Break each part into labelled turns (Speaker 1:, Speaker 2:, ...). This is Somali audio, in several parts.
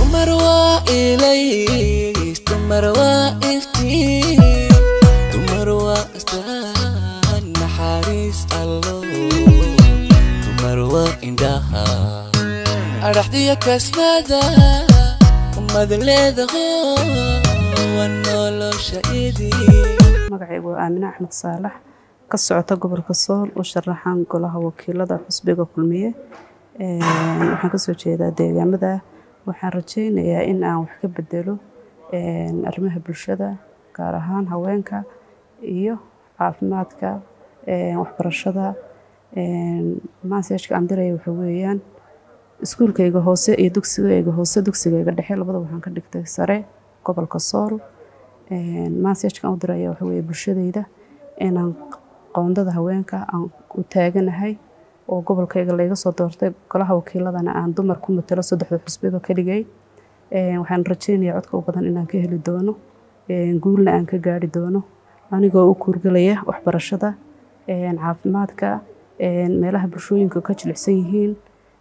Speaker 1: dumar waa ilays dumar waa iftiin dumar waa astaan naxariis allo dumar waa indhaha adhaxdiya kasmada umad leedaho waa nolosha idii
Speaker 2: magacaygu waa aamine axmed saalax ka socota gobolka sool u sharaxan golaha wakiilada xusbiga kulmiye waxaan kasoo jeedaa deegaamada waxaan rajeynayaa in aan wax ka bedelo arrimaha bulshada gaar ahaan haweenka iyo caafimaadka waxbarashada maaseejka aan diraya waxa weeyaan iskuulkayga hoose iyo dugsigayga hoose dugsigayga dhexe labada waxaan ka dhigtay sare gobolka sool maaseejkaan u diraya waxa weeye bulshadayda inaan qoondada haweenka aan u taaganahay oo gobolkayga layga soo doortay golaha wakiiladana aan dumar ku matalo saddexda xusbiba ka dhigay waxaan rajeynayaa codka u badan inaan ka heli doono guulna aan ka gaari doono anigoo u kuurgalaya waxbarashada caafimaadka meelaha bulshooyinka ka jilicsan yihiin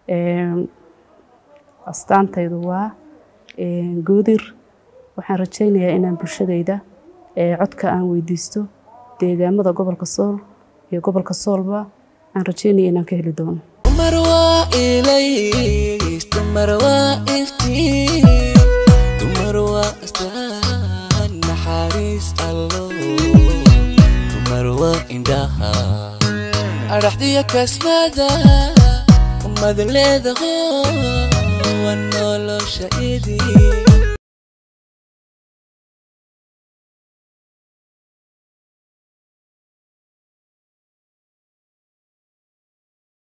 Speaker 2: astaantaydu waa goodir waxaan rajeynayaa inaan bulshadayda codka aan weydiisto deegaamada gobolka sool iyo gobolka soolba aan rajeynaya inaan ka heli doono
Speaker 1: dumar waa ilays dumar waa iftiin dumar waa astaan naxariis allo dumar waa indhaha adhaxdiya kasmada umad leedaho waa nolosha idii